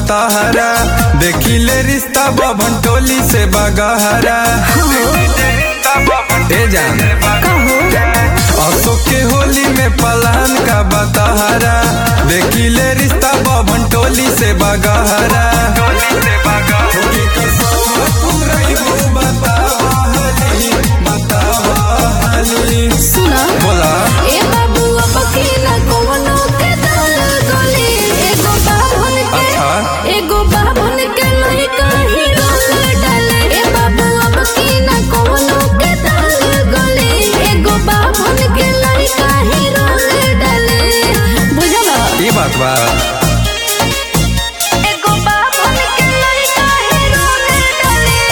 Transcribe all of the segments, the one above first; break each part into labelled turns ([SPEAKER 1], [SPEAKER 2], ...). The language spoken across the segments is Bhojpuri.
[SPEAKER 1] बताहरा देखी ले रिश्ता बबन टोली से बगहरा ए जान अशोक के होली में पलान का बताहरा देखी ले रिश्ता बबन टोली से बगहरा होली का सब पूरा ही वो बतावा हाली, बतावा हाली।
[SPEAKER 2] सुना
[SPEAKER 1] बोला
[SPEAKER 2] ए बाबू अब की न कोनो के दल गली एगो बाभन के
[SPEAKER 1] अच्छा।
[SPEAKER 2] एगो बाभन के लइका ही रोल डाले ए बाबू अब की न कोनो के दल गली एगो बाभन के लइका ही रोल डाले बुझला
[SPEAKER 1] ये बात बा
[SPEAKER 2] एगो बाभन के लइका ही रोल डाले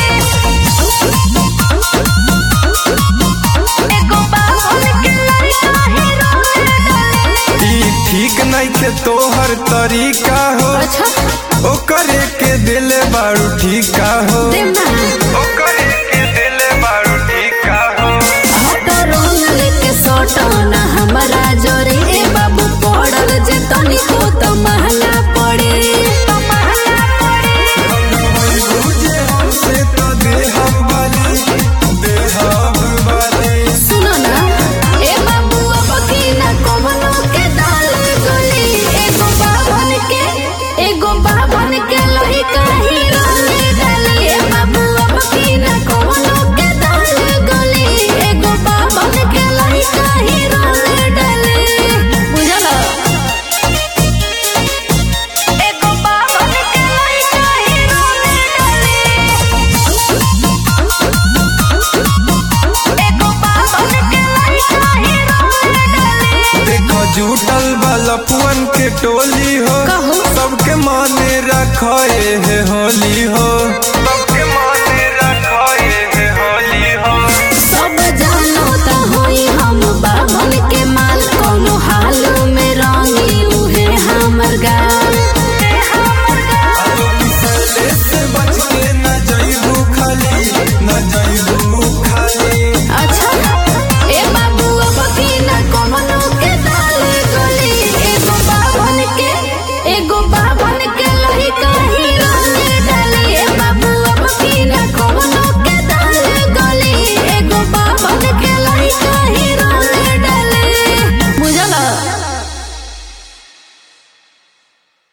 [SPEAKER 2] एगो बाभन के लइका ही रोल डाले
[SPEAKER 1] ई ठीक नहीं के तोहर तरीका हो
[SPEAKER 2] अच्छा
[SPEAKER 1] ओकरे के दिल बारू ठीका हो
[SPEAKER 2] देव ना
[SPEAKER 1] ओकरे के दिल बारू ठीका हो
[SPEAKER 2] हटो रंग लेके सटो ना हमारा जोरे ए बाबू पड़ल जे तनी को तो महंगा पड़े तो महंगा पड़े
[SPEAKER 1] बुझे हमसे तो देहब वाली देहब वाली
[SPEAKER 2] सुनो ना ए बाबू अब की ना कवनो के दाल गली एगो बाभन के एगो बाभन के लोही काही रोले डाली ए बाबू अब की ना कवनो के दाल गली एगो बाभन के लोही काही रोले डाली बुझला एगो बाभन के लोही काही रोले डाली एगो बाभन के लोही काही रोले डाली
[SPEAKER 1] देखो जुटल बलपुअन के टोली हो
[SPEAKER 2] कहो।
[SPEAKER 1] सबके माने रखे है होली हो